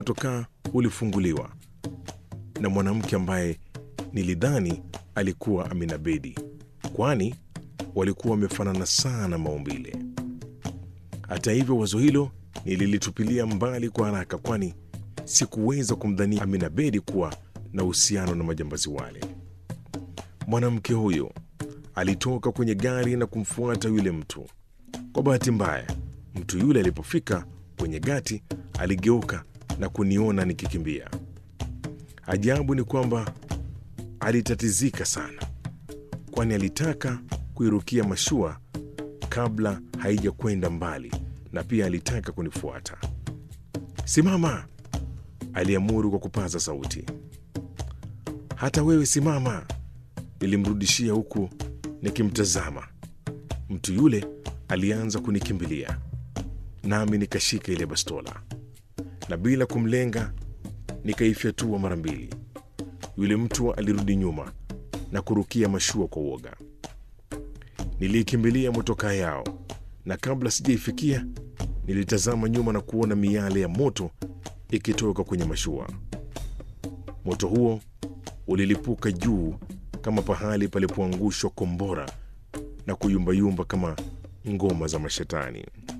tokaa ulifunguliwa na mwanamke ambaye nilidhani alikuwa Amina Bedi, kwani walikuwa wamefanana sana maumbile. Hata hivyo, wazo hilo nililitupilia mbali kwa haraka, kwani sikuweza kumdhania Amina Bedi kuwa na uhusiano na majambazi wale. Mwanamke huyo alitoka kwenye gari na kumfuata yule mtu. Kwa bahati mbaya, mtu yule alipofika kwenye gati aligeuka na kuniona nikikimbia. Ajabu ni kwamba alitatizika sana, kwani alitaka kuirukia mashua kabla haijakwenda mbali, na pia alitaka kunifuata. Simama, aliamuru kwa kupaza sauti. Hata wewe simama, nilimrudishia huku nikimtazama. Mtu yule alianza kunikimbilia, nami nikashika ile bastola na bila kumlenga nikaifyatua mara mbili. Yule mtu alirudi nyuma na kurukia mashua kwa uoga. Niliikimbilia motokaa yao, na kabla sijaifikia nilitazama nyuma na kuona miale ya moto ikitoka kwenye mashua. Moto huo ulilipuka juu kama pahali palipoangushwa kombora na kuyumbayumba kama ngoma za mashetani.